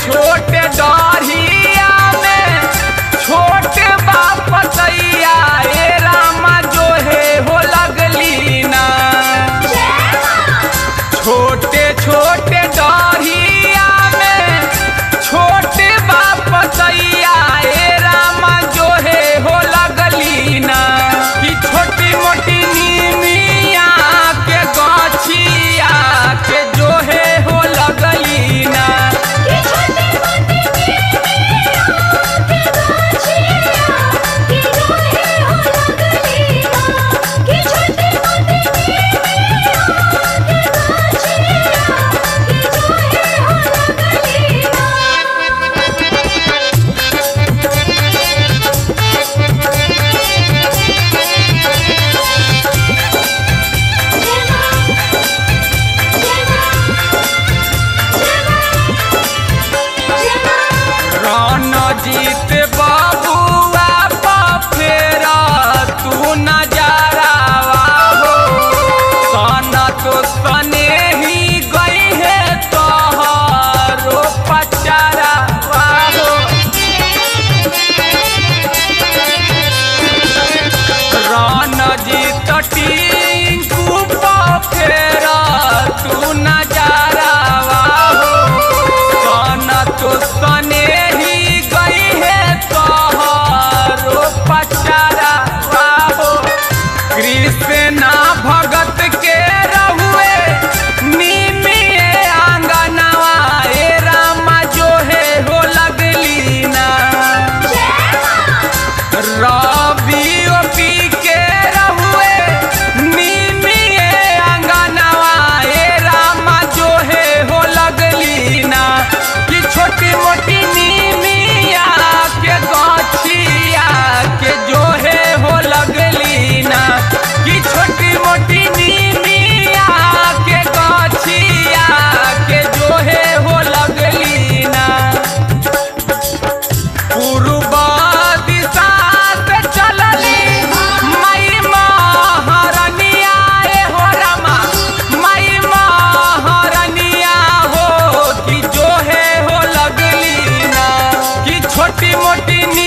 छोटे डरिया में छोटे बाप तैया ए रामा जो है हो लगली ना छोटे छोटे डरिया में छोटे बाप तैया ए रामा जो है हो लगली ना कि छोटी मोटी नीमिया के गछिया के जो है हो लगली ना कि छोटे मोटे नीमिया के गाछिया कि रोहे हो लगली ना कि छोटे मोटे नीमिया के गाछिया कि रोहे हो लगली रणजीत बाबुआ पा फेरा तू नजरावा हो सन तो सने ही गई है तोहरो पचरावा हो रणजीत टिंकू पा फेरा तू नजरावा हो सन तो सने ही गई है तोहरो पचरावा हो कृष्णा भगत के रहुए निमिए आंगनवा ए रामा जो है हो लगली ना रवि ओपी के रहुए निमिए आंगनवा ए रामा जो है हो लगली ना कि छोटी मोटी निमिया के गछिया के जो है हो लगली ना कि छोटी मोटी निमिया के गछिया के जो है हो लगली ना पूर्व दिशा से चलली मई महारनिया रे हो रमा मई महारनिया हो कि जो है हो लगली ना कि छोटी मोटी नी